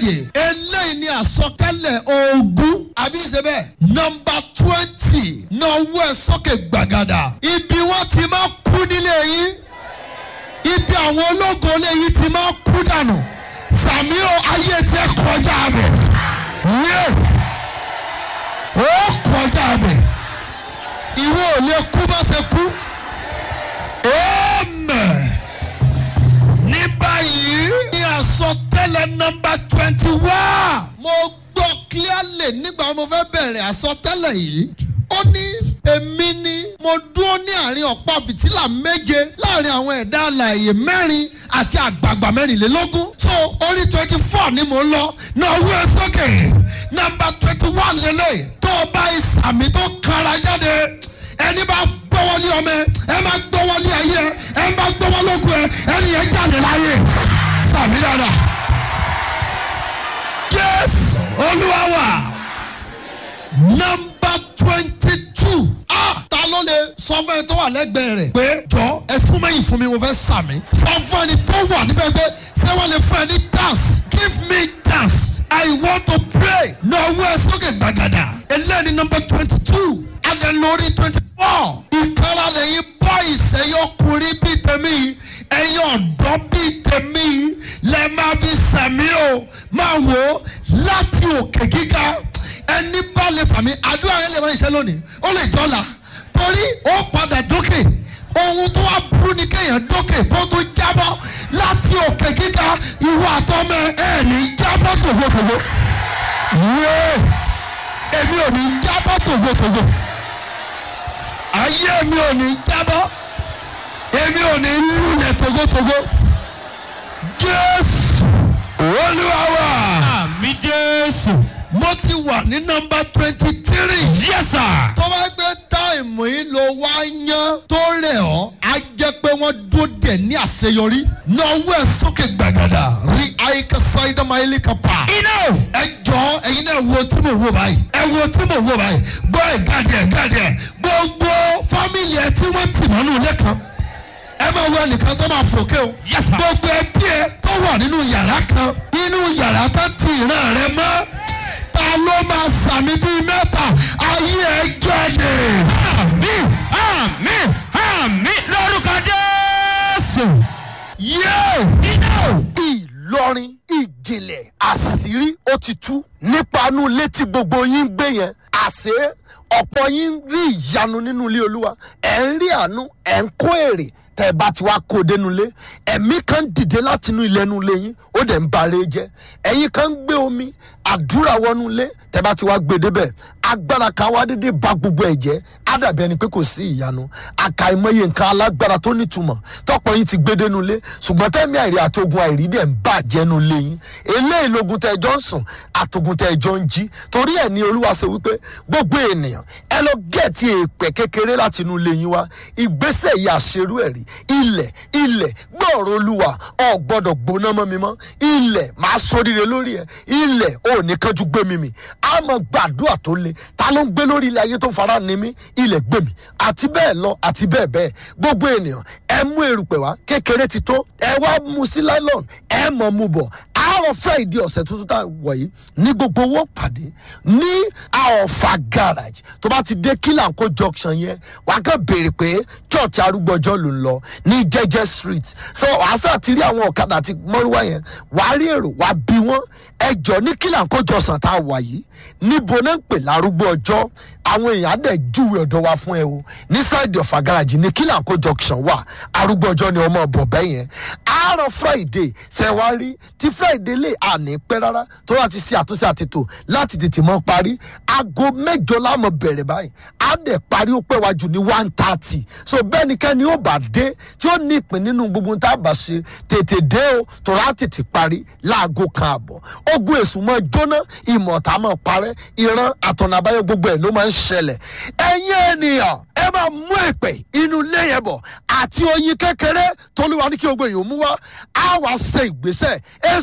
alààyè eléyìí ni àsọtẹ́lẹ̀ ogún àbí ṣe bẹ́ẹ̀. nọmba twenty náwó ẹ̀ sókè gbàgàdà ibi wọ́n ti máa kú nílé yín ibi àwọn ológo ilé yín ti máa kú dànù sàmí o ayé tiẹ̀ kọjá bẹ̀ yé ó kọjá bẹ̀ ìwọ ò lè kú bá ṣe kú amen ní báyìí ní àsọtẹ́lẹ̀ nọmba twenty one. mo gbọ́ clearly nígbà mo fẹ́ bẹ̀rẹ̀ àsọtẹ́lẹ̀ yìí. ó ní èmi ni mo dúró ní àárín ọ̀pá fìtílà méje láàrin àwọn ẹ̀dá alààyè mẹ́rin àti àgbààgbà mẹ́rìnlélógún. so orí twenty four ni mo ń lọ náà wú ẹ sókè nọmba twenty one lélẹ̀ tó o bá ìsàmì tó kára jáde ẹni bá gbọ́wọ́lé ọmọ ẹ ẹ máa gbọ́wọ́lé ayé ẹ ẹ máa gbọ́wọ́lógún ẹ ẹni yẹn jáde láyé sàmì dáadáa. yes olúwa wà nọmba twenty two ah ta ló lè sọ fún ẹni tó wà lẹ́gbẹ̀ẹ́ rẹ̀ pé jọ ẹ súnmọ́ yìí fún mi mo fẹ́ sàmì sọ fún ẹni tó wà níbẹ̀ pé ṣé wọ́n lè fún ẹni dance give me dance I want to pray náà wú ẹ sókè gbàgàdà eléyìí nọmba twenty two alẹ́ lórí twenty four ìkàrà lẹ́yìn bọ́ ìṣẹ́yọkùnrin bíi tèmi ẹ̀yin ọ̀dọ́ bíi tèmi lẹ́ máa fi sàmì o máa wò ó láti òkè gíga ẹni bá lè fàmì àdúrà yẹn lè máa ṣe lónìí ó lè jọ́la torí ó padà dókè ohun tó wá burú ni kéèyàn dókè kó tó jábọ́ láti òkè gíga ìwọ àtọ́mọ ẹ̀ ní jábọ́ tògbòtògbò yéé èmi ò ní jábọ́ tògbòtògbò ayé mi ò ní jábọ́ èmi ò ní lulẹ̀ togotogo jésù olúwa wa. àmì jésù. mo ti wà ní nọmba twenty three. yes sir. tó bá gbé táìmù yìí ló wá yán tó rẹ̀ ọ́ á jẹ́ pé wọ́n dúró dẹ̀ ní àṣeyọrí. náwó ẹ̀ sókè gbàgàdà rí àyíká sáyidá máa ilé kan pa. iná. ẹ jọ ẹyin náà wo tí mo wò báyìí ẹ wo tí mo wò báyìí gbọ́ ẹ̀ gàdí ẹ̀ gàdí ẹ̀ gbogbo fámìlì ẹ tí wọ́n tì mọ́nú ilé kan ẹ máa wọ ẹnìkan tó máa fòkè o Yes, sir. gbogbo ẹbí ẹ tó wà nínú yàrá kan nínú yàrá tó ti ìran rẹ mọ́ ta ló máa sàmì bíi mẹ́ta ayé ẹ jáde. àmì àmì àmì lórúkọ jésù. yé iná. ìlọrin ìjìnlẹ̀ àṣírí ó ti tú nípa inú ilé tí gbogbo yín ń gbé yẹn àṣé ọ̀pọ̀ yín ń rí ìyanu nínú ilé olúwa ẹ̀ ń rí àánú ẹ̀ ń kó èrè tẹ́ ẹ bá ti wá kó o dénú ilé ẹ̀mí kan dìde láti inú ilé inú ilé yín ó dẹ̀ ń bare jẹ́ ẹ̀yin kan ń gbé omi àdúrà wọnú ilé tẹ́ ẹ bá ti wá gbé débẹ̀ agbára kan wá dédé ba gbogbo ẹ̀ jẹ́ á dàbí ẹni pé kò sí ìyanu àkàìmọye nǹkan alágbára tó nítumọ̀ tọ́pọ̀ yín ti gbé dénú ilé ṣùgbọ́n tẹ́mi àìrí àti ogun àìrí dẹ̀ ń bàjẹ́ nu ilé yín eléyìí logun tẹ́ ẹ jọ ń sùn àtògùn tẹ́ ẹ jọ ń jí torí ẹ̀ ní olúwa ṣe wípé gbogbo ènìyàn ẹ lọ gẹ̀ẹ́tì èèpẹ̀ kékeré láti inú ilé yín wá ìgbésẹ̀ yìí àṣerú ẹ̀ rí ilẹ̀ ilẹ̀ gbọ́ọ̀rọ̀ olúwa ọ̀ gbọ́dọ̀ gbóná mọ́ mi mọ́ ilẹ̀ máa sóríire lórí ẹ̀ ilẹ̀ ò ní kánjú gbé mi mì á mọ gbàdúrà tó le ta ló ń gbé lórí ilẹ̀ ayé tó fara ni mí ilẹ̀ gbé mi àti bẹ́ẹ̀ lọ àti bẹ́ẹ̀ bẹ́ẹ̀ gbogbo ènìyàn ẹ mú erùpẹ̀ wá kékeré ti tó ẹ wá mu sí nylon ẹ mọ̀ mu bọ̀ àárọ̀ friday ọ̀sẹ̀ tuntun tá a wọ̀ yìí ní gbogbo owó pàdé ní àọ̀fà garage tó bá ti dé kílànkó junction yẹn wà á kàn béèrè pé church arúgbọ́jọ́ ló ń lọ ní jẹ́jẹ́ street so wàá sà ti rí àwọn ọ̀kadà àti mọ́rúwá yẹn wà á rí èrò wà á bí wọ́n ẹjọ́ ní kílànkó jọ̀sán tá a wà yìí níbo náà ń pè lárúgbó ọjọ́ àwọn èèyàn á dẹ̀ júwe ọ̀dọ̀ wa fún ẹ o ní sáìdì ọ̀fà garage ní kílànkó junction wà arúgbó ọjọ́ ni ọmọ ọ̀bọ̀ bẹ́ẹ̀ yẹn àárọ̀ friday ṣẹ̀wárí tí friday lè àní pẹ́ rárá tó láti ṣe àtúnṣe àtètò láti tètè mọ́ parí aago mẹ́jọ láàmú bẹ̀rẹ̀ báyìí á dẹ̀ parí ó pẹ́ wájú ní one thirty so bẹ́ẹ̀ ni kẹ́ni ó bá dé tí ó ní ìpín nínú gbogbo tá a bá ṣe tètè dé o tó rà tètè parí láago kan àbọ̀ ogun èṣù mọ́ jóná ìmọ̀ta mọ́ parẹ́ ìran àtọ̀nà àbáyọ gbogbo ẹ̀ ló máa ń ṣẹlẹ̀ ẹ̀yin ènìyàn ẹ máa mú èpè inú ilé yẹn bọ̀ àti oyin kékeré tolúwa ní kí gbogbo èèyàn mú wá á wàá ṣe ìgbésẹ̀